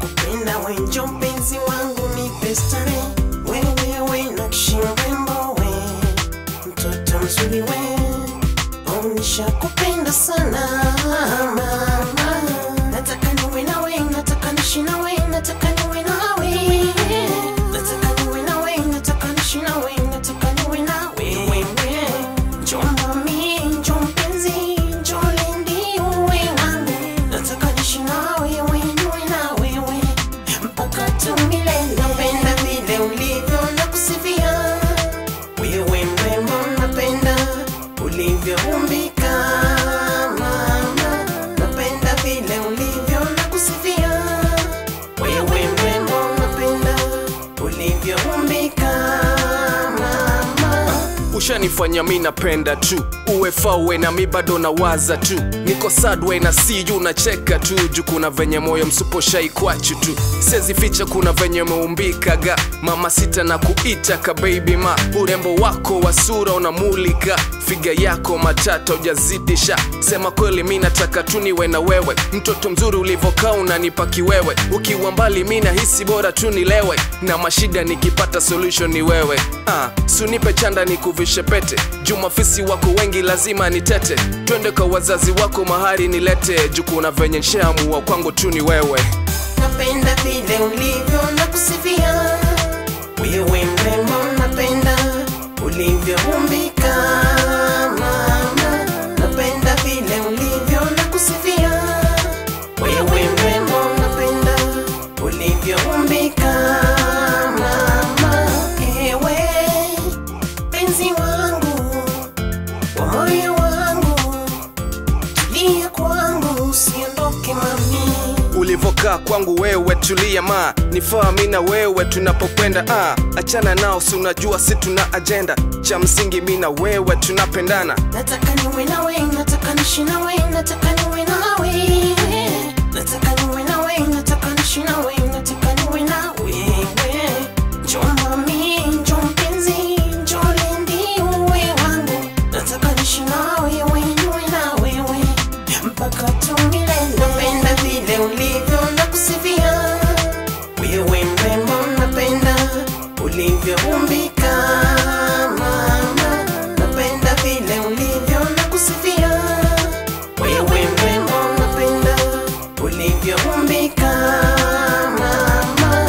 nakupenda we njo mpenzi wangu nipe starehe wewe we nakshi mrembo we mtoto mzuri we onisha kupenda sana mama nataka niwe nawe nataka nishi nawe nataka niwe nawe nataka niwe nawe nataka nishi nawe nataka niwe nawe wewe njo mami njo mpenzi njo lendi uwe wangu nataka nishi nawe we niwe na wewe mpaka tumilele napenda vile ulivyo na kusifia wewe mrembo napenda ulivyoumbika mama napenda vile ulivyo na kusifia wewe mrembo napenda ulivyoumbika mama ushanifanya mi napenda tu uwe fawe na mi bado nawaza tu niko sadwe na siyu nacheka tu juu kuna venye moyo msuposhai kwachu tu sezi ficha kuna venye meumbikaga mama sita na kuita ka baby ma urembo wako wa sura unamulika figa yako matata ujazidisha sema kweli mi nataka tu niwe na wewe mtoto mzuri ulivokaa unanipa kiwewe ukiwa mbali mi nahisi bora tu nilewe na mashida nikipata solution ni wewe ah, sunipe chanda nikuvishe pete jumafisi wako wengi lazima nitete twende kwa wazazi wako mahari nilete jukuna venye nshaamua kwangu tu ni wewe napenda vile ulivyo na kusifia wewe mrembo napenda ulivyoumbika mama napenda vile ulivyo na kusifia wewe mrembo napenda ulivyoumbika mama ewe penzi wangu wa moyo wangu tulia kwangu usiondoke mami ulivokaa kwangu wewe tulia ma nifaa mi na wewe tunapokwenda ah, achana nao si unajua si tuna ajenda cha msingi mi na wewe tunapendana nataka niwe nawe nataka nishi nawe nataka niwe nawe nataka niwe nawe nataka nishi nawe nataka niwe nawe njo mami njo mpenzi njo lendi uwe wangu nataka nishi nawe we niwe na wewe mpaka tumilele napenda vile ulivyo na kusifia wewe mrembo napenda ulivyoumbika mama napenda vile ulivyo na kusifia wewe mrembo napenda ulivyoumbika mama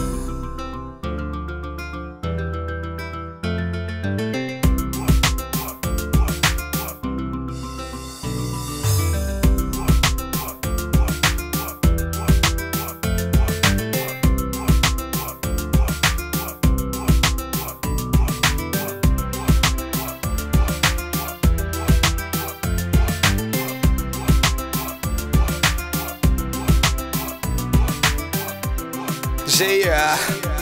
Jea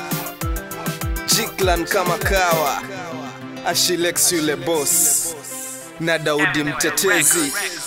Jiklan kama kawa Ashilex yule boss na Daudi mtetezi